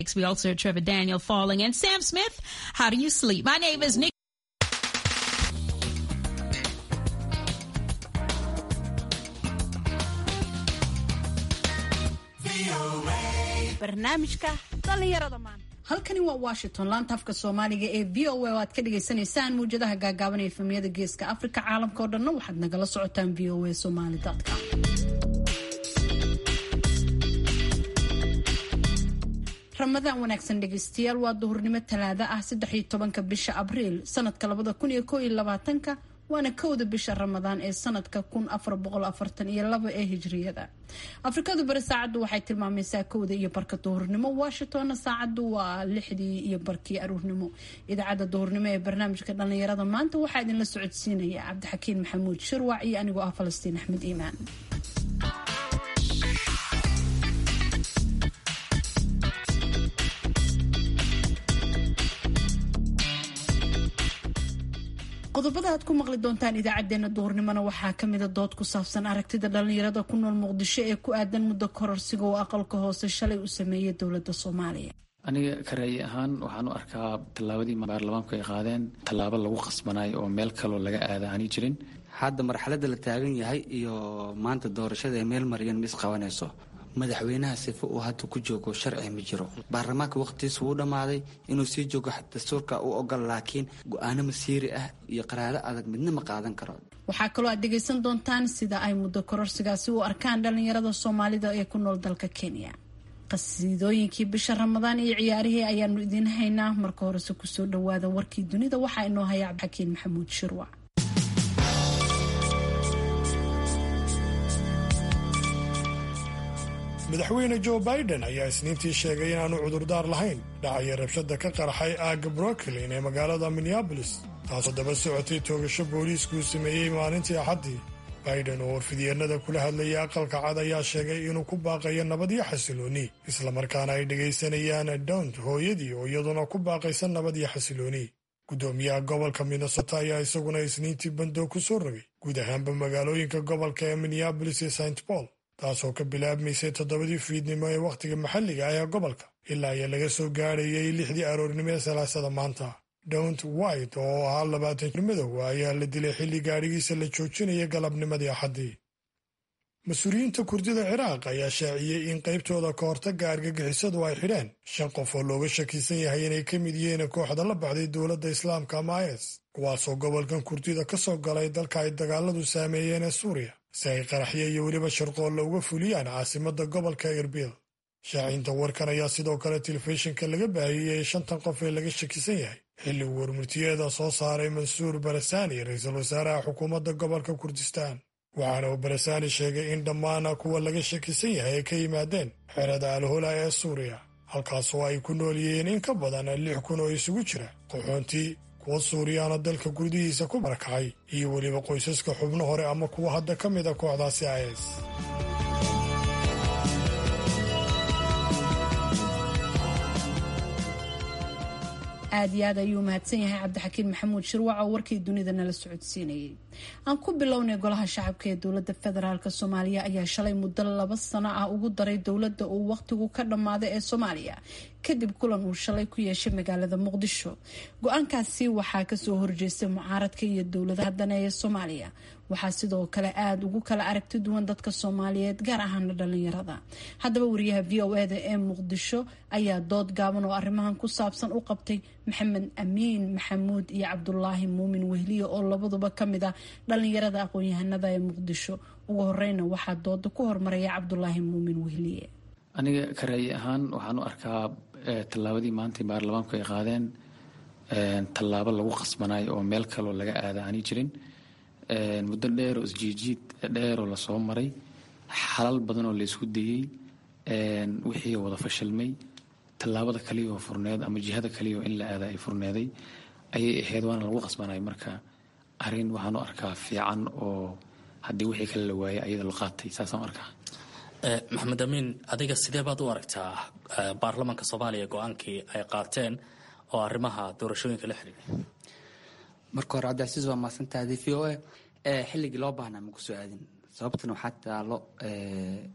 We also heard Trevor Daniel falling and Sam Smith. How do you sleep? My name is Nick. barnaamijka dhallinyarada maanta halkani waa washington laanta afka soomaaliga ee v o a oo aad ka dhagaysanaysaan muwjadaha gaagaaban ee efemiyada geeska afrika caalamka oo dhanna waxaad nagala socotaan v o a somalycom ramadaan wanaagsan dhegeystayaal waa duhurnimo talaada ah saddex iyo tobanka bisha abriil sanadka labada kun iyo koo iyo labaatanka waana kowda bisha ramadaan ee sanadka kun afar boqol afartan iyo laba ee hijriyada afrikadu bari saacaddu waxay tilmaamaysaa kowda iyo barka duhurnimo washingtonna saacaddu waa lixdii iyo barkii aruurnimo idaacadda duhurnimo ee barnaamijka dhallinyarada maanta waxaa idinla socodsiinaya cabdixakiin maxamuud shirwac iyo anigoo ah falastiin axmed iimaan qodobada aad ku maqli doontaan idaacadeena duhurnimona waxaa kamida dood ku saabsan aragtida dhalinyarada ku nool muqdisho ee ku aadan muddo kororsiga oo aqalka hoose shalay u sameeyay dowlada soomaaliya aniga ka ra'yi ahaan waxaan u arkaa tallaabadii baarlamaanku ay qaadeen tallaabo lagu qasbanayo oo meel kaloo laga aada aani jirin hadda marxaladda la taagan yahay iyo maanta doorashada ee meel maryan ma isqabanayso madaxweynaha sifa uu hadda ku joogo sharci ma jiro baarlamaanka waqtigiisa wuu dhammaaday inuu sii joogo dastuurka u ogol laakiin go-aano masiiri ah iyo qaraaro adag midna ma qaadan karo waxaa kaloo aad dhegaysan doontaan sida ay muddo kororsigaasi u arkaan dhalinyarada soomaalida ee ku nool dalka kenya qasiidooyinkii bisha ramadaan iyo ciyaarihii ayaanu idiin haynaa marka horese kusoo dhawaada warkii dunida waxaa inoo haya cabdixakiin maxamuud shirwac madaxweyne joe biden ayaa isniintii sheegay inaanu cudurdaar lahayn dhacaya rabshada ka qarxay aagga brooklyn ee magaalada minneabolis taasoo daba socotay toogasho booliiskuu sameeyey maalintii axaddii biden oo warfidyeennada kula hadlayay aqalka cad ayaa sheegay inuu ku baaqayo nabad iyo xasilooni islamarkaana ay dhegaysanayaan downt hooyadii oo iyaduna ku baaqaysa nabad iyo xasilooni guddoomiyaha gobolka minnesota ayaa isaguna isniintii bandoo ku soo rogay guud ahaanba magaalooyinka gobolka ee minneabolis iyo st paul taasoo ka bilaabmaysay toddobadii fiidnimo ee wakhtiga maxalliga ah ee gobolka ilaa iyo laga soo gaadhayay lixdii aroornimo ee salaasada maanta downt white oo ahaa labaatan madow ayaa la dilay xilli gaadhigiisa la joojinaya galabnimadii axaddii mas-uuliyiinta kurdida ciraaq ayaa shaaciyey in qaybtooda ka hortagga argagixisadu ay xidheen shan qof oo looga shakiisan yahay inay ka mid yihiin kooxda la baxday dowladda islaamka ama is kuwaasoo gobolkan kurdida ka soo galay dalka ay dagaaladu saameeyeen ee suuriya si ay qaraxyo iyo weliba sharqoolla uga fuliyaan caasimadda gobolka erbil shaacinta warkan ayaa sidoo kale telefishinka laga baahiyey shantan qof ee laga shakisan yahay xilli uu warmurtiyeeda soo saaray mansuur barasani ra-iisul wasaaraha xukuumadda gobolka kurdistaan waxaana uu barasani sheegay in dhammaan kuwa laga shakisan yahay ay ka yimaadeen xerada alhola ee suuriya halkaasoo ay ku nool yihiin in ka badan lix kun oo isugu jira qaxoontii kuwa suuriyaana dalka gudihiisa ku barakacay iyo weliba qoysaska xubno hore ama kuwa hadda ka mid a kooxdaasi is aad iyo aad ayuu mahadsan yahay cabdixakiin maxamuud shirwac oo warkii dunida nala socodsiinayay aan ku bilownay golaha shacabka ee dowlada federaalk soomaaliya ayaa shalay muddo laba sano ah ugu daray dowladda uu waqtigu ka dhammaaday ee soomaaliya kadib kulan uu shalay ku yeeshay magaalada muqdisho go-aankaasi waxaa kasoo horjeestay mucaaradka iyo dowladaha dane ee soomaaliya waxaa sidoo kale aada ugu kala aragti duwan dadka soomaaliyeed gaar ahaana dhalinyarada haddaba wariyaha v o eda ee muqdisho ayaa dood gaaban oo arrimahan ku saabsan u qabtay maxamed amiin maxamuud iyo cabdulaahi muumin wehliye oo labaduba kamid ah dhalinyarada aqoon-yahanada ee muqdisho ugu horeyna waxaa dooda ku hormaraya cabdulaahi muumin wehliye aniga ka ra'yi ahaan waxaan u arkaa tallaabadii maanta baarlamaanku ay qaadeen tallaabo lagu qasbanayo oo meel kaloo laga aada aani jirin muddo dheeroo isjiijiid dheeroo lasoo maray xalal badan oo laysku dayey wixii wada fashilmay tallaabada kaliyaoo furneed ama jihada kaliyaoo in la aada ay furneeday ayay ahayd waana lagu qasbanay marka arrin waxaan u arkaa fiican oo haddii wixii kale la waayay ayada la qaatay saasaan arkaa maxamed amiin adiga sidee baad u aragtaa baarlamaanka soomaaliya go-aankii ay qaateen oo arrimaha doorashooyinka la xiriiray marka hore cabdicasiis waa mahadsantahay v o a xilligii loo baahnaa ma kusoo aadin sababtana waxaa taalo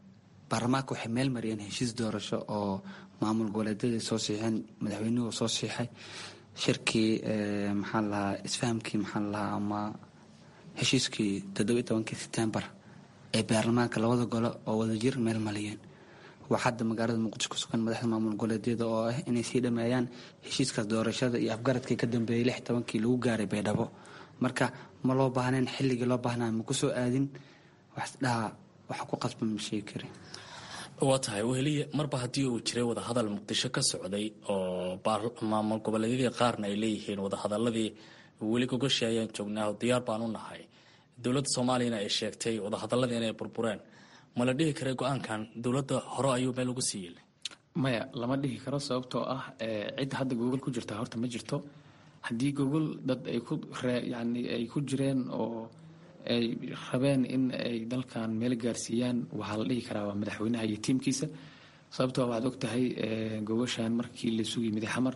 baarlamaanka waxay meel mariyeen heshiis doorasho oo maamul goboleedyadii soo siixeen madaxweynuhu soo siixay shirkii maxaa lahaa isfahamkii maxaa lahaa ama heshiiskii toddoba iyo tobankii sebtembar ee baarlamaanka labada gole oo wadajir meel maliyeen waa hadda magaalada muqdisho ku sugan madaxda maamul goboleedyada oo ah inay sii dhameeyaan heshiiskaas doorashada iyo afgaradkii ka dambeeyey lix tobankii lagu gaaray baydhabo marka ma loo baahnayn xilligii loo baahnaa ma kusoo aadin waxsdhaha waxa ku qasban ma sheegi kari waa tahay weheliye marba haddii uu jiray wadahadal muqdisho ka socday oo maamul goboleedyadii qaarna ay leeyihiin wadahadaladii weli gogoshi ayaan joognaa diyaar baan u nahay dowladda soomaaliyana ay sheegtay wadahadaladii inay burbureen ma la dhihi karay go-aankan dowladda hore ayuu meel ugu sii yilay maya lama dhihi karo sababtoo ah cid hadda gogol ku jirta horta ma jirto haddii gogol dad ay ku yani ay ku jireen oo ay rabeen in ay dalkan meel gaarsiiyaan waxaa la dhihi karaa waa madaxweynaha iyo tiimkiisa sababtoo waxaad og tahay gogoshan markii la sugi miday xamar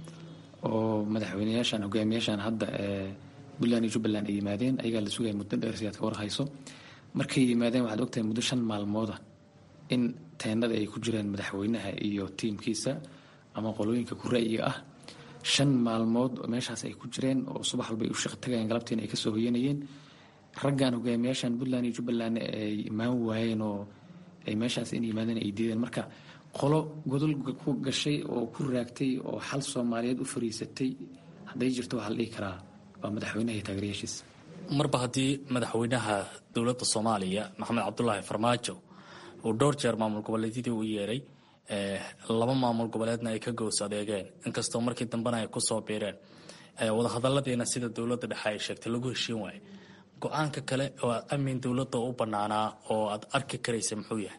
oo madaxweyneyaashan hogaamiyaashan hadda puntland iyo jubbaland ay yimaadeen ayagaa la sugaya muddo dheer si aad ka warhayso markay yimaadeen waxaad ogtahay muddo shan maalmooda in teenada ay ku jireen madaxweynaha iyo tiimkiisa ama qolooyinka ku ra'yiga ah shan maalmood meeshaas ay ku jireen oo subax walba ay u shaqo tagayeen galabtiina ay kasoo hoyanayeen raggan hogaamiyaashan puntland iyo jubbaland ay imaan waayeen oo ay meeshaas in yimaadeen ay diideen marka qolo godol ku gashay oo ku raagtay oo xal soomaaliyeed u fariisatay hadday jirto waxaa la dhihi karaa waa madaxweynaha iyo taageerayaashiisa marba haddii madaxweynaha dowladda soomaaliya maxamed cabdulaahi farmaajo uu dhowr jeer maamul goboleedyadii u yeeray laba maamul goboleedna ay ka gows adeegeen inkastoo markii dambena ay kusoo biireen wadahadaladiina sida dowladda dhexe ay sheegtay lagu heshiin waaye go-aanka kale oo amin dowladda u banaanaa oo aad arki karaysa muxuu yahay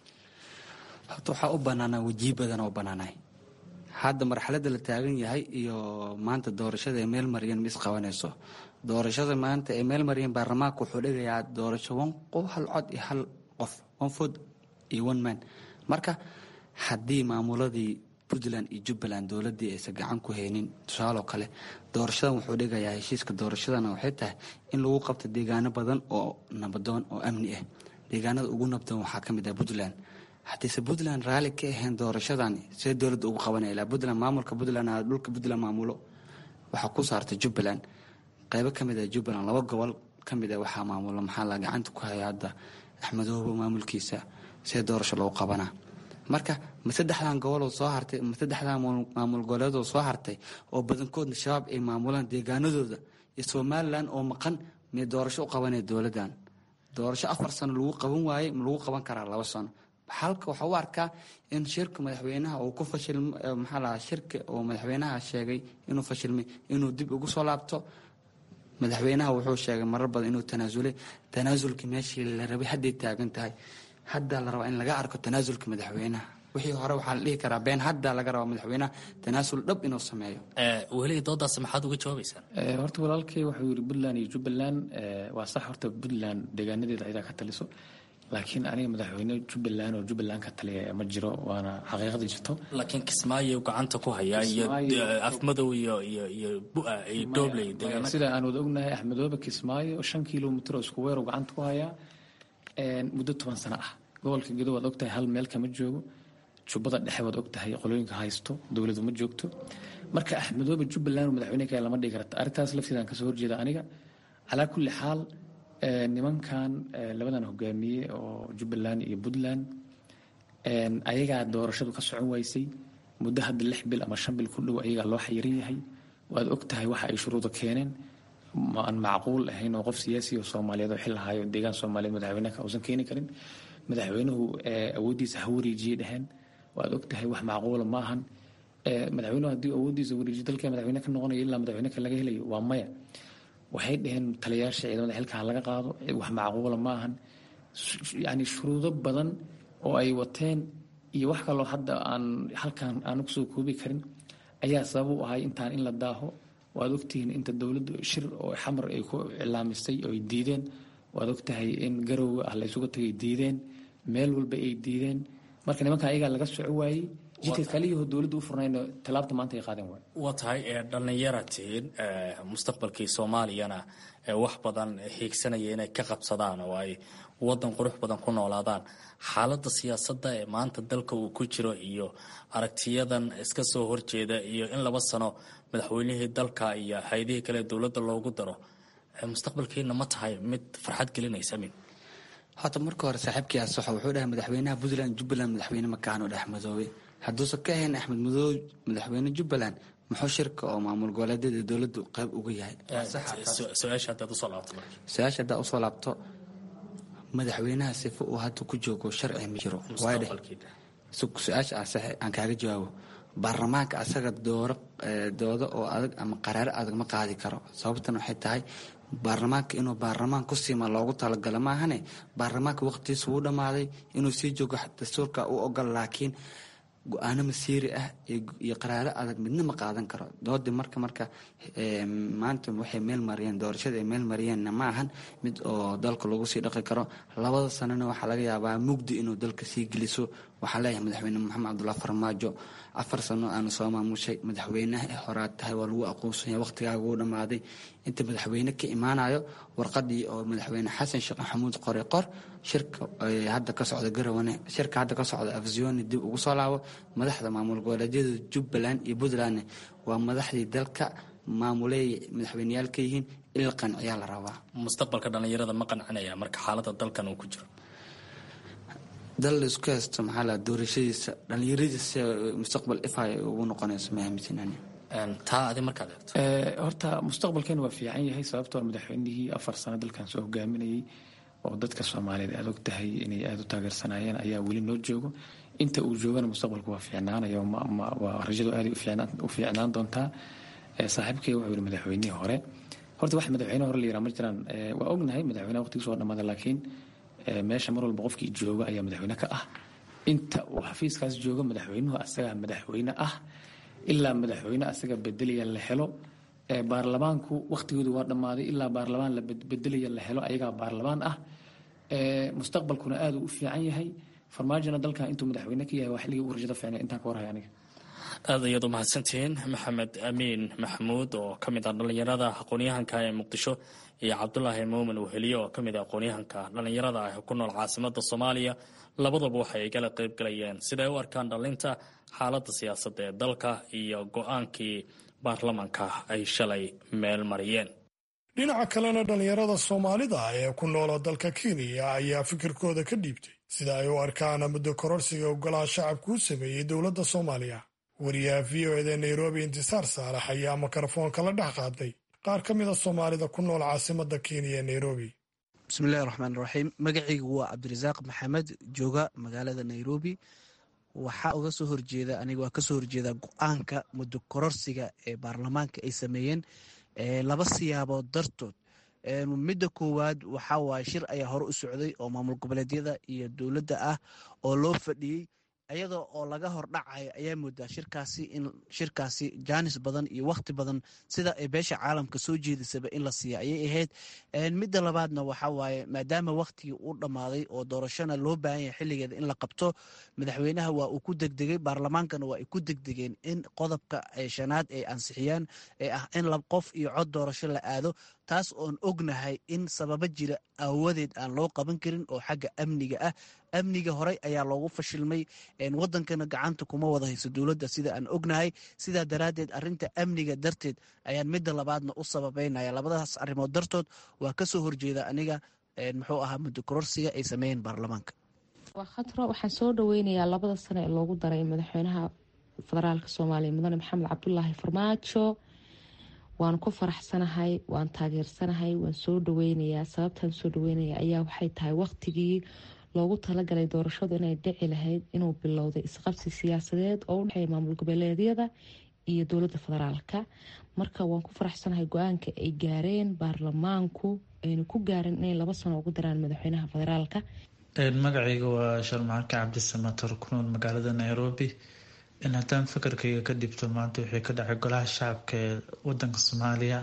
horta waxaa u banaanaa wejihi badan oo banaanay hadda marxaladda la taagan yahay iyo maanta doorashada ay meel mariyeen ma isqabanayso doorashada maanta ay meel mariyeen baarlamaanka wuxuu dhigayaa doorasho wan qof hal cod iyo hal qof one food iyo one man marka haddii maamuladii puntland iyo jubbaland dowladii aysan gacan ku haynin tusaaloo kale doorashadan wuxuu dhigayaa heshiiska doorashadana waxay tahay in lagu qabto deegaano badan oo nabadoon oo amni ah deegaanada ugu nabdoon waxaa ka mid ah puntland haddiise puntland raalli ka ahayn doorashadan see dowladda ugu qabanaya ilaa puntland maamulka puntland dhulka puntland maamulo waxaa ku saartay jubbaland qaybo ka mid ah jubbaland laba gobol ka mid ah waxaa maamulo maxaa la gacanta ku haya hadda axmedoobo maamulkiisa see doorasho loogu qabanaa marka ma saddexdan goboloo soo hartay ma saddexdan maamul goboleedoo soo hartay oo badankoodna shabaab ay maamulaan deegaanadooda iyo somalilan oo maqan may doorasho u qabanaya dowladdan doorasho afar sano lagu qaban waaye ma lagu qaban karaa laba sano halka waxaa u arkaa in shirka madaxweynaha uu ku fashil maxaa lahaa shirka oo madaxweynaha sheegay inuu fashilmay inuu dib ugu soo laabto madaxweynaha wuxuu sheegay marar badan inuu tanaasulay tanaasulkii meeshii la rabay hadday taagan tahay haddaa la rabaa in laga arko tanaasulka madaxweynaha wixii hore waxaa la dhihi karaa been haddaa laga rabaa madaxweynaha tanaasul dhab inuu sameeyo weli doodaas maxaad uga jawaabaysaan horta walaalkay wuxuu yidhi puntland iyo jubbaland waa sax horta puntland deegaanadeeda ayadaa ka taliso laakiin aniga madaxweyne jubbaland oo jubbaland ka taliya ma jiro waana xaqiiqada jirto laakiin kismaayo gacanta ku hayaa iyo afmadow iyo iyo iyo bua iyo doobley deegaana sida aan wada ognahay axmedoobe kismaayo shan kilomitr oo isku weer oo gacanta ku hayaa muddo toban sano ah gobolka gedo waad ogtahay hal meel kama joogo jubbada dhexe waad ogtahay qolooyinka haysto dowladu ma joogto marka axmedoobe jubbaland madaxweyne kale lama dhigi karta arrintaas lafteedaan kasoo horjeeda aniga calaa kulli xaal nimankan labadan hogaamiye oo jubbaland iyo puntland ayagaa doorashadu ka socon waysay muddo hadda lix bil ama shan bil ku dhow ayagaa loo xayiran yahay waad ogtahay waxa ay shuruuda keeneen aan macquul ahayn oo qof siyaasi oo soomaaliyeed oo xil ahaayo deegaan soomaaliyeed madaxweyneka uusan keeni karin madaxweynuhu awooddiisa ha wareejiyey dheheen waad ogtahay wax macquula ma ahan madaxweynuhu haddii awooddiisa wareejiyo dalka madaxweyne ka noqonayo ilaa madaxweyne ka laga helayo waa maya waxay dhaheen taliyayaasha ciidamada xilka laga qaado wax macquula ma ahan yani shuruudo badan oo ay wateen iyo wax kaloo hadda aan halkan aan kusoo koobi karin ayaa sabab u ahay intaan in la daaho waad ogtihiin inta dowladdu shir oo xamar ay ku cilaamisay oo ay diideen waad ogtahay in garowga ah la isugu tagay diideen meel walba ay diideen marka nimankan ayagaa laga soco waayey jidka kaliyaho dowladda u furnayno tallaabta maanta ay qaadeen waay waa tahay dhallinyaratiin mustaqbalkii soomaaliyana wax badan hiigsanaya inay ka qabsadaan oo ay wadan qurux badan ku noolaadaan xaaladda siyaasadda ee maanta dalka uu ku jiro iyo aragtiyadan iska soo horjeeda iyo in laba sano madaxweynihii dalka iyo hay-adihii kale dowladda loogu daro mustaqbalkiina ma tahay mid farxad gelinaysa min horta marka hore saaxiibkii asaxo wuxuu dhahay madaxweynaha puntland jubbaland madaxweyne makaano dhex madoobay hadduusan ka ahayn axmed madoobe madaxweyne jubbaland muxuu shirka oo maamul goboleedyada dowladdu qayb uga yahay su-aasha haddaad usoo laabto marka su-aasha haddaa usoo laabto madaxweynaha sifo uu hadda ku joogo sharci ma jiro waay dheh su-aasha asaxe aan kaaga jawaabo baarlamaanka asaga dooro doodo oo adag ama qaraaro adag ma qaadi karo sababtan waxay tahay baarlamaanka inuu baarlamaan ku siima loogu talagalo maahane baarlamaanka waqtigiisa wuu dhammaaday inuu sii joogo dastuurka u ogol laakiin go-aano masiiri ah iyo qaraaro adag midna ma qaadan karo doodii marka marka maanta waxay meel mariyeen doorashada ay meel mariyeenna ma ahan mid oo dalka lagu sii dhaqi karo labada sanana waxaa laga yaabaa mugdi inuu dalka sii geliso waxaa leeyahay madaxweyne maxamed cabdullahi farmaajo afar sano aanu soo maamushay madaxweynaha ee horaad tahay waa lagu aqoonsanya waqtigaaga uu dhammaaday inta madaxweyne ka imaanayo warqadii oo madaxweyne xasan sheekh maxamuud qore qor shirka hadda ka socda garawane shirka hadda ka socda afsioni dib ugu soo laabo madaxda maamul goboleedyada jubbaland iyo puntlandne waa madaxdii dalka maamuleey madaxweyneyaal ka yihiin il qanciyaa la rabaa mustaqbalka dhallinyarada ma qancinaya marka xaaladda dalkan uu ku jiro dal laisku haysto maxaa la doorashadiisa dhallinyaradiisa mustaqbal ifay ugu noqonayso ma aaminsanani taa adi markaad eegto horta mustaqbalkeena waa fiican yahay sababtoo madaxweynihii afar sano dalkan soo hogaaminayay oo dadka soomaaliyeed aad og tahay inay aada u taageersanayeen ayaa weli noo joogo inta uu joogana mustaqbalku waa fiicnaanaya waa rajadu aaday u fiicnaan doontaa saaxiibkay wuxuu yihi madaxweynihii hore horta wax madaxweyne hore la yiraa ma jiraan waa ognahay madaxweynaha waqtigiis waa dhamaada laakiin meesha mar walba qofkii jooga ayaa madaxweyne ka ah inta uu xafiiskaas joogo madaxweynuhu asagaa madaxweyne ah ilaa madaxweyne asaga bedelaya la helo baarlamaanku waqtigoodu waa dhammaaday ilaa baarlamaan la bedelaya la helo ayagaa baarlamaan ah mustaqbalkuna aada u fiican yahay farmaajona dalkan intuu madaxweyne ka yahay waa xilligii ugu rajada fiicnay intaan ka warhay aniga aad ayaad u mahadsantihiin maxamed amiin maxamuud oo ka mid ah dhallinyarada aqoon-yahanka ee muqdisho iyo cabdulaahi muumin weheliye oo ka mid ah aqoon-yahanka dhallinyarada ah ku nool caasimada soomaaliya labadaba waxay igala qayb galayeen siday u arkaan dhalinta xaaladda siyaasadda ee dalka iyo go-aankii baarlamanka ay shalay meel mariyeen dhinaca kalena dhallinyarada soomaalida ee ku noola dalka kenya ayaa fikirkooda ka dhiibtay sida ay u arkaan muddo kororsiga ogolaha shacabku u sameeyey dowladda soomaaliya wariyaha v o eda nairobi intisaar saalax ayaa mikrofoonka la dhex qaaday qaar ka mid a soomaalida ku nool caasimada kenya ee nairobi bismillahi raxmaan raxiim magacaygu waa cabdirasaaq maxamed jooga magaalada nairobi waxaa uga soo horjeeda aniga waa kasoo horjeeda go-aanka muddo kororsiga ee baarlamaanka ay sameeyeen laba siyaabood dartood midda koowaad waxaa waaye shir ayaa hore u socday oo maamul goboleedyada iyo dowladda ah oo loo fadhiyey ayadoo oo laga hordhacayo ayaa moodaa shirkaasi in shirkaasi jaanis badan iyo wakhti badan sida ay beesha caalamka soo jeedisaba in la siiya ayay ahayd midda labaadna waxaa waaye maadaama wakhtigii uu dhammaaday oo doorashona loo baahan yahay xilligeeda in la qabto madaxweynaha waa uu ku degdegay baarlamaankana waa ay ku degdegeen in qodobka shanaad ay ansixiyaan ee ah in lab qof iyo cod doorasho la aado taas oon ognahay in sababo jira aawadeed aan loo qaban karin oo xagga amniga ah amniga horey ayaa loogu fashilmay wadankana gacanta kuma wada hayso dowladda sida aan ognahay sidaa daraaddeed arinta amniga darteed ayaan midda labaadna u sababeynaya labadaas arrimood dartood waa kasoo horjeeda aniga muxuu ahaa muddo kororsiga ay sameeyeen baarlamaanka waa khatro waxaan soo dhaweynayaa labada sano ee loogu daray madaxweynaha federaalka soomaaliya mudane maxamed cabdulaahi farmaajo waan ku faraxsanahay waan taageersanahay waan soo dhaweynayaa sababtaan soo dhaweynaya ayaa waxay tahay waqtigii loogu talagalay doorashadu inay dhici lahayd inuu bilowday isqabsi siyaasadeed oo udhexeeya maamul goboleedyada iyo dowladda federaalka marka waan ku faraxsanahay go-aanka ay gaareen baarlamaanku ayna ku gaareen inay laba sano ugu daraan madaxweynaha federaalka magacayga waa sharmacanka cabdisamator ku nool magaalada nairobi in haddaan fakarkayga ka dhibto maanta wixii ka dhacay golaha shacabka ee wadanka soomaaliya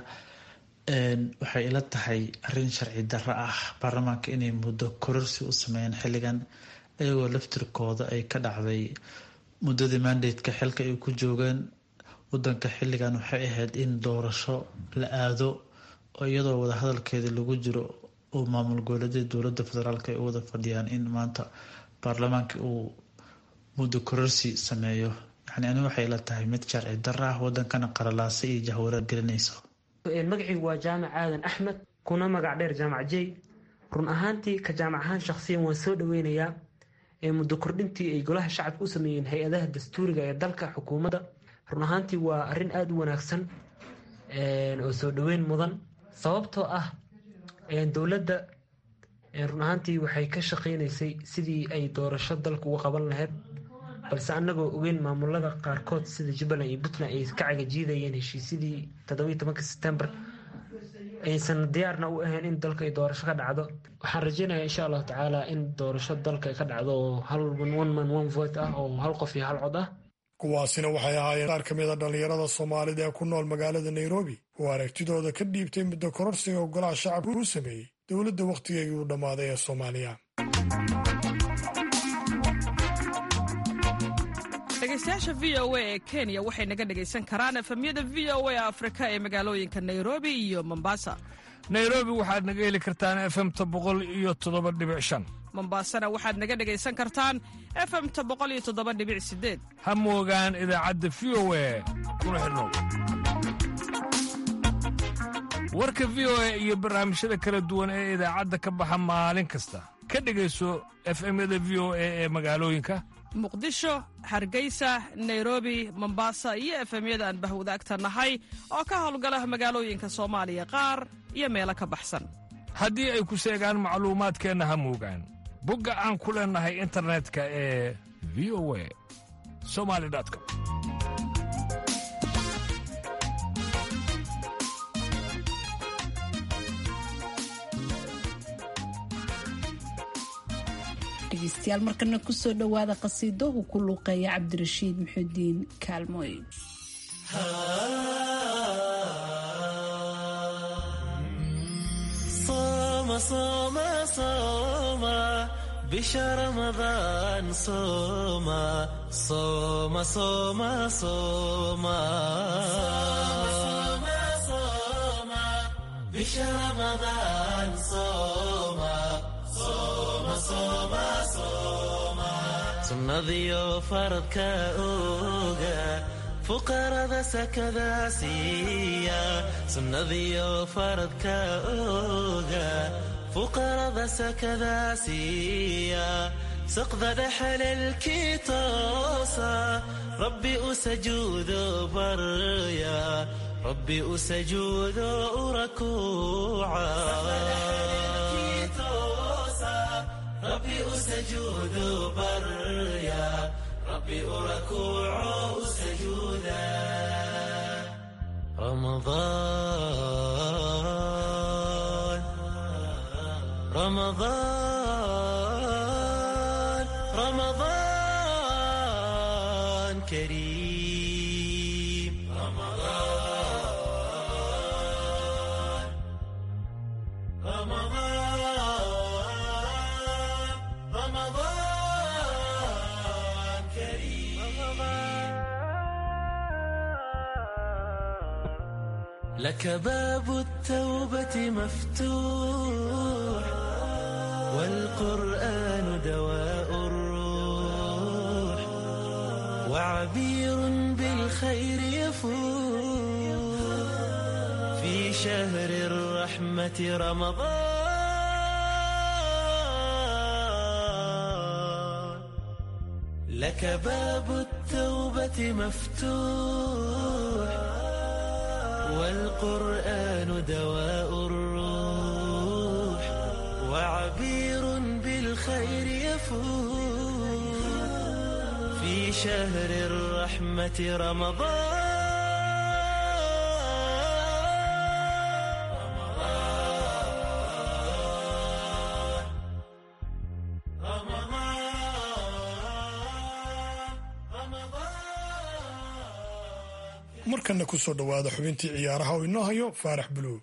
waxay ila tahay arin sharci darro ah baarlamaanka inay muddo kororsi u sameeyeen xilligan iyagoo laftirkooda ay ka dhacday muddadii mandateka xilka ay ku joogeen wadanka xilligan waxay ahayd in doorasho la aado oo iyadoo wadahadalkeeda lagu jiro oo maamul goboleedyada dowladda federaalk ay u wada fadhiyaan in maanta baarlamaanka uu muddo kororsi sameeyo yani ani waxay la tahay mid sharci dara ah wadankana qaralaasa iyo jahwareer gelinayso magacaygu waa jaamac aadan axmed kuna magac dheer jaamac jey run ahaantii ka jaamac ahaan shakhsiyan waan soo dhaweynayaa muddo kordhintii ay golaha shacabka u sameeyeen hay-adaha dastuuriga ee dalka xukuumadda run ahaantii waa arrin aada u wanaagsan oo soo dhaweyn mudan sababtoo ah dowladda run ahaantii waxay ka shaqeynaysay sidii ay doorasho dalka uga qaban lahayd balse annagoo ogeyn maamulada qaarkood sida jubbaland iyo puntland ay ka cagajiidayeen heshiisyadii toddobiyi tobanka sebtembar aysan diyaarna u ahayn in dalka ay doorasho ka dhacdo waxaan rajeynayaa insha allahu tacaala in doorasho dalka ay ka dhacdo oo hal one man one vote ah oo hal qof iyo hal cod ah kuwaasina waxay ahaayeen qaar ka mid a dhallinyarada soomaalida ee ku nool magaalada nairobi oo aragtidooda ka dhiibtay muddo kororsiga golaha shacabka uu sameeyey dowladda wakhtigeegii u dhammaaday ee soomaaliya dhegeystayaasha v o a ee kenya waxay naga dhegaysan karaan efemyada v o a afrika ee magaalooyinka nairobi iyo mombasa nairobi waxaad naga heli kartaan efemta boqol iyo toddoba dhibic shan mombasana waxaad naga dhegaysan kartaan efemta boqol iyo toddoba dhibic sideed ha moogaan idaacadda v o a kuna xidhnow warka v o a iyo barnaamijyada kala duwan ee idaacadda ka baxa maalin kasta ka dhegayso efemyada v o a ee magaalooyinka muqdisho hargeysa nairobi mombasa iyo efemyada aan bahwadaagta nahay oo ka howlgala magaalooyinka soomaaliya qaar iyo meelo ka baxsan haddii ay ku seegaan macluumaadkeenna ha moogaan bogga aan ku leennahay internetka ee v o a somali com dhegeystayaal markana kusoo dhowaada qasiido uu ku luuqeeya cabdirashiid muxudiin kaalmooy bisha ramadaan sooma sooma sooma sooma bisha ramadaan sooma sooma sooma sooma sunnadiyo faradka oga fuqarada sakada siiya sunnadiyo faradka oga fuqarada sakada siiya saqda dhexalelkii toosa rabbi u sajuudo barya rabbi u sajuudo u rakuuca rabbi u sajuudo barya rabbi u rakuuco u sajuuda ramadaan رمضان رمضان كريم رمضان رمضان رمضان كريم لك باب التوبة مفتوح والقرآن دواء الروح وعبير بالخير يفوح في شهر الرحمة رمضان لك باب التوبة مفتوح والقرآن دواء الروح وعبير بالخير يفوح في شهر الرحمة رمضان markana ku soo dhowaada xubintii ciyaaraha oo inoo hayo faarax buluug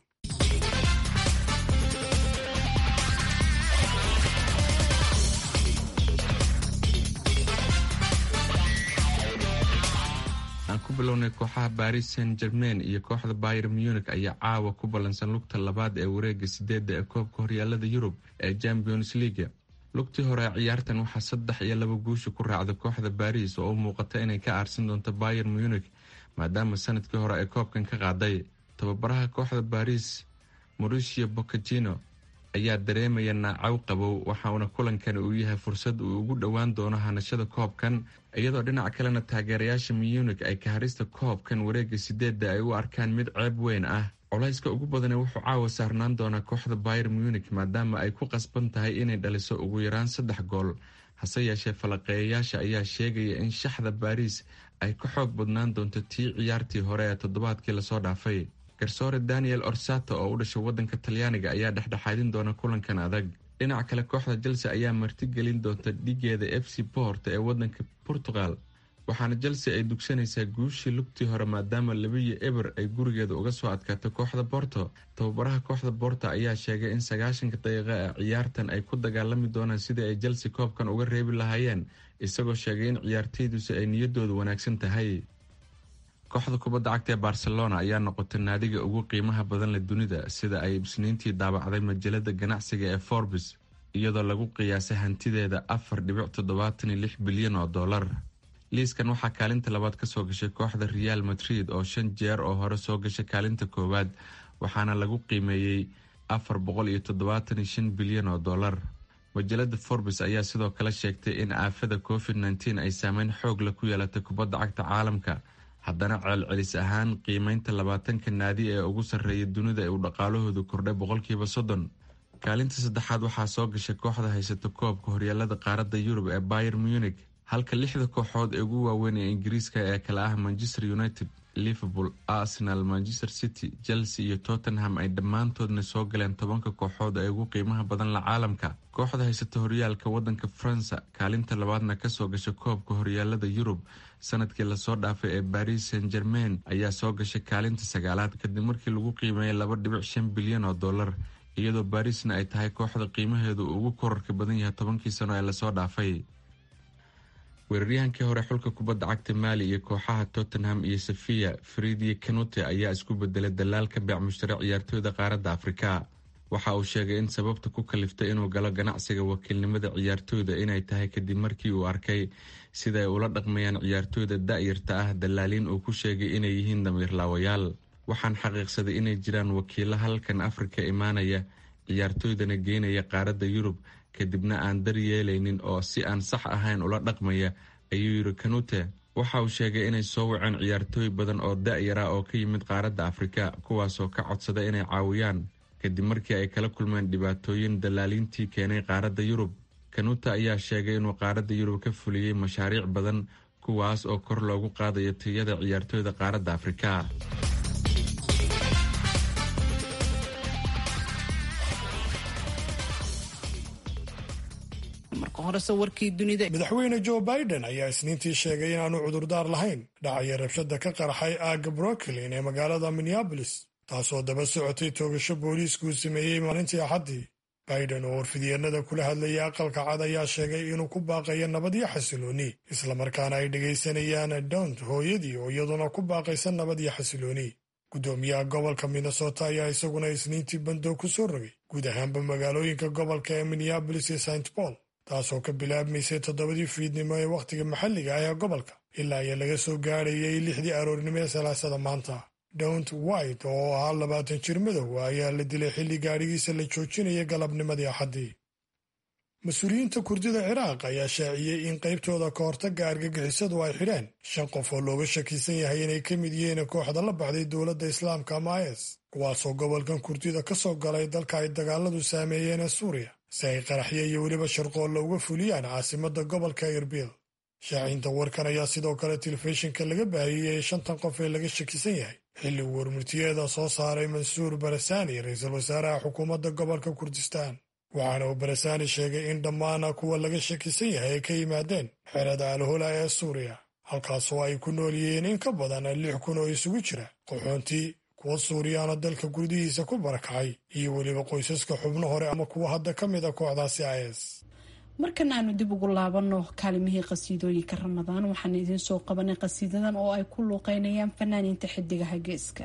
bilownay kooxaha baris saint germain iyo kooxda bayer munich ayaa caawa ku ballansan lugta labaad ee wareega sideedda ee koobka horyaalada yurub ee champions leaga lugtii hore ee ciyaartan waxaa saddex iyo laba guusha ku raacda kooxda baris oo u muuqata inay ka aarsan doonto bayer munich maadaama sanadkii hore ay koobkan ka qaaday tababaraha kooxda baris mauricio bocagino ayaa dareemaya naacaw qabow waxauna kulankani uu yahay fursad uu ugu dhowaan doono hanashada koobkan iyadoo dhinac kalena taageerayaasha munich ay kaharista koobkan wareega sideedda ay u arkaan mid ceeb weyn ah colayska ugu badani wuxuu caawa saarnaan doonaa kooxda bayer munich maadaama ay ku qasban tahay inay dhaliso ugu yaraan saddex gool hase yeeshee falaqeeyayaasha ayaa sheegaya in shaxda baris ay ka xoog badnaan doonto tii ciyaartii hore ee toddobaadkii lasoo dhaafay garsoore daniel orsato oo u dhashay waddanka talyaaniga ayaa dhexdhexaadin doona kulankan adag dhinaca kale kooxda chelsea ayaa martigelin doonta dhigeeda f c port ee waddanka portugal waxaana chelsea ay dugsanaysaa guushii lugtii hore maadaama labiyo eber ay gurigeeda uga soo adkaatay kooxda borto tababaraha kooxda borto ayaa sheegay in sagaashanka daqiiqa ee ciyaartan ay ku dagaalami doonaan sidii ay chelsea koobkan uga reebi lahaayeen isagoo sheegay in ciyaarteydusi ay niyadoodu wanaagsan tahay kooxda kubadda cagta ee barcelona ayaa noqotay naadiga ugu qiimaha badan leh dunida sida ay isniintii daabacday majalada ganacsiga ee forbes iyadoo lagu qiyaasay hantideeda afar dhibic toddobaatan iyo lix bilyan oo dollar liiskan waxaa kaalinta labaad kasoo gashay kooxda real madrid oo shan jeer oo hore soo gashay kaalinta koowaad waxaana lagu qiimeeyey afar boqol iyo toddobaatan iyo shan bilyan oo dollar majalada forbes ayaa sidoo kale sheegtay in aafada covid nteen ay saameyn xoog leh ku yeelatay kubadda cagta caalamka haddana ceelcelis ahaan qiimeynta labaatanka naadi ee ugu sarreeya dunida ee uu dhaqaalahoodu kordhay boqolkiiba soddon kaalinta saddexaad waxaa soo gashay kooxda haysata koobka horyaalada qaaradda yurub ee bayer munich halka lixda kooxood ee ugu waaweyn ee ingiriiska ee kale ah manchester united liverpool arsenal manchester city chelsea iyo tottenham ay dhammaantoodna soo galeen tobanka kooxood ee ugu qiimaha badan la caalamka kooxda haysata horyaalka wadanka faransa kaalinta labaadna kasoo gashay koobka horyaalada yurub sanadkii lasoo dhaafay ee baris saint germain ayaa soo gashay kaalinta sagaalaad kadib markii lagu qiimeeyay laba dhibic shan bilyan oo dollar iyadoo barisna ay tahay kooxda qiimaheedu ugu korarka badan yahay tobankii sano ee lasoo dhaafay weeraryahankii hore xulka kubadda cagta maali iyo kooxaha tottenham iyo safiya fridiye kanute ayaa isku bedelay dalaalka beec mushtare ciyaartooyda qaaradda afrika waxa uu sheegay in sababta ku kaliftay inuu galo ganacsiga wakiilnimada ciyaartooyda inay tahay kadib markii uu arkay sida ay ula dhaqmayaan ciyaartooyda da-yarta ah dalaaliin uu ku sheegay inay yihiin damiirlaawayaal waxaan xaqiiqsaday inay jiraan wakiilo halkan afrika imaanaya ciyaartooydana geynaya qaaradda yurub kadibna aan dar yeelaynin oo si aan sax ahayn ula dhaqmaya ayuu yidhi kanute waxa uu sheegay inay soo waceen ciyaartooy badan oo da-yara oo ka yimid qaaradda afrika kuwaasoo ka codsada inay caawiyaan kadib markii ay kala kulmeen dhibaatooyin dalaaliintii keenay qaaradda yurub kanuta ayaa sheegay inuu qaaradda yurub ka fuliyey mashaariic badan kuwaas oo kor loogu qaadayo tayada ciyaartooyda qaaradda afrika madaxweyne joe biden ayaa isniintii sheegay inaanu cudurdaar lahayn dhacaya rabshada ka qarxay aagga brooklyn ee magaalada minneabolis taasoo daba socotay toogasho booliiskuu sameeyey maalintii axaddii biden oo warfidyeennada kula hadlayay aqalka cad ayaa sheegay inuu ku baaqayo nabad iyo xasilooni islamarkaana ay dhegaysanayaan dont hooyadii oo iyaduna ku baaqaysa nabad iyo xasilooni guddoomiyaha gobolka minnesota ayaa isaguna isniintii bandoo ku soo rogay guud ahaanba magaalooyinka gobolka ee minneabolis iyo st paul taasoo ka bilaabmaysay toddobadii fiidnimo ee wakhtiga maxalliga ah ee gobolka ilaa iyo laga soo gaadhayay lixdii aroornimo ee salaasada maanta dont white oo ahaa labaatan jir madow ayaa la dilay xilli gaadhigiisa la joojinaya galabnimadii axaddii mas-uuliyiinta kurdida ciraaq ayaa shaaciyey in qaybtooda ka hortagga argagixisadu ay xidheen shan qof oo looga shakisan yahay inay ka mid yihiin kooxda la baxday dowladda islaamka ama is kuwaasoo gobolkan kurdida ka soo galay dalka ay dagaaladu saameeyeen ee suuriya si ay qaraxyo iyo weliba sharqoolla uga fuliyaan caasimadda gobolka erbil shaacinta warkan ayaa sidoo kale telefishinka laga baahiyey shantan qof ee laga shakisan yahay xilli uu warmurtiyeeda soo saaray mansuur barasani ra-iisul wasaaraha xukuumadda gobolka kurdistaan waxaana uu barasani sheegay in dhammaana kuwa laga shakisan yahay ay ka yimaadeen xerada alhola ee suuriya halkaasoo ay ku nool yihiin in ka badan lix kun oo isugu jira qaxoontii kuwa suuriyaana dalka gudihiisa ku barakacay iyo weliba qoysaska xubno hore ama kuwa hadda ka mid a kooxdaasi is markana aanu dib ugu laabano kaalimihii qasiidooyinka ramadaan waxaan idiin soo qabanay qasiidadan oo ay ku luuqeynayaan fanaaniinta xidigaha geeska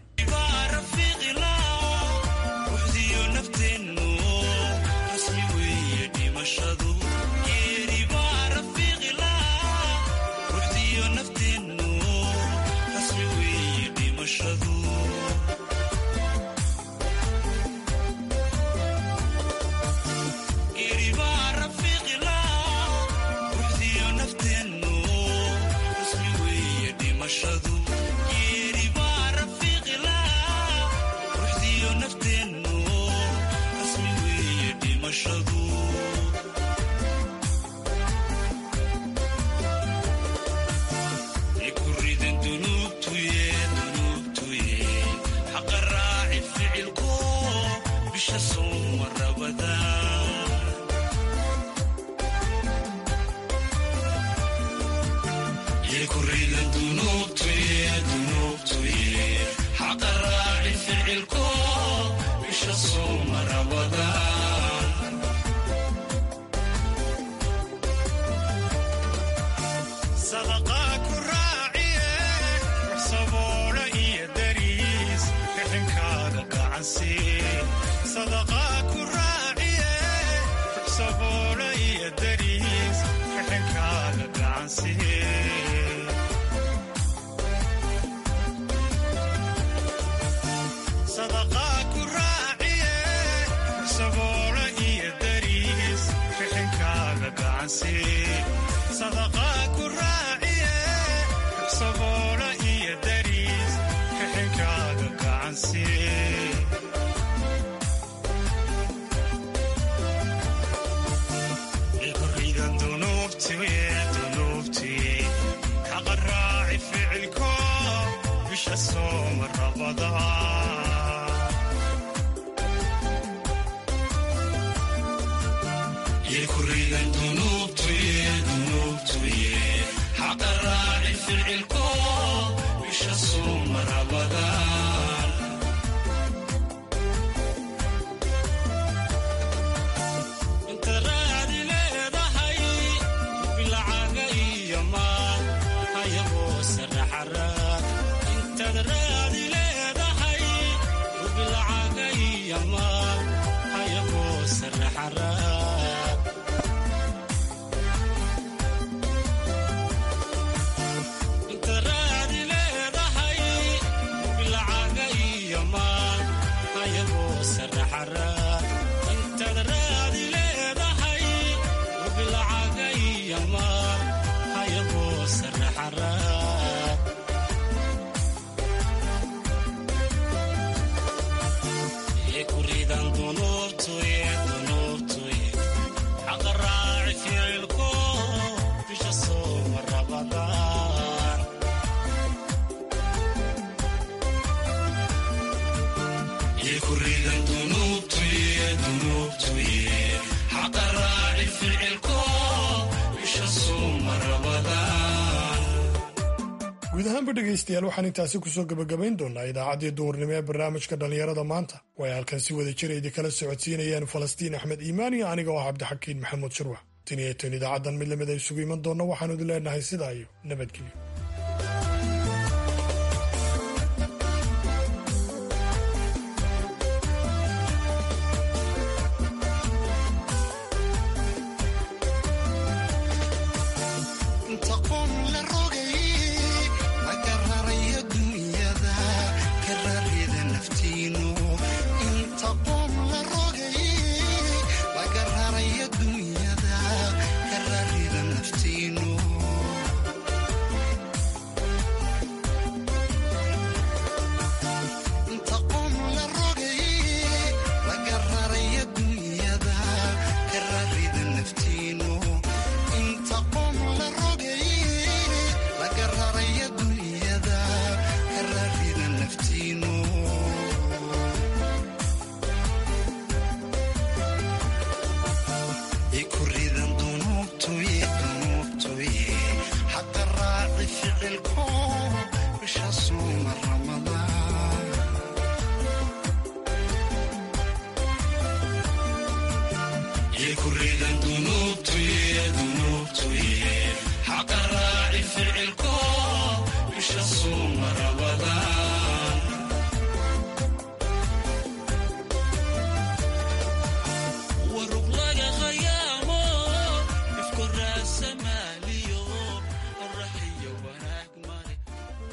guud ahaanba dhegaystayaal waxaan intaasi kusoo gebagabayn doonaa idaacaddii duhurnimo ee barnaamijka dhallinyarada maanta way halkan si wada jira idinkala socodsiinayaan falastiin axmed iimaan iyo aniga oo cabdixakiin maxamuud shurwax tan iyo tan idaacaddan mid lamid ay isugu iman doonna waxaanu idin leenahay sidaa iyo nabadgelyo يكرر ذنوبتي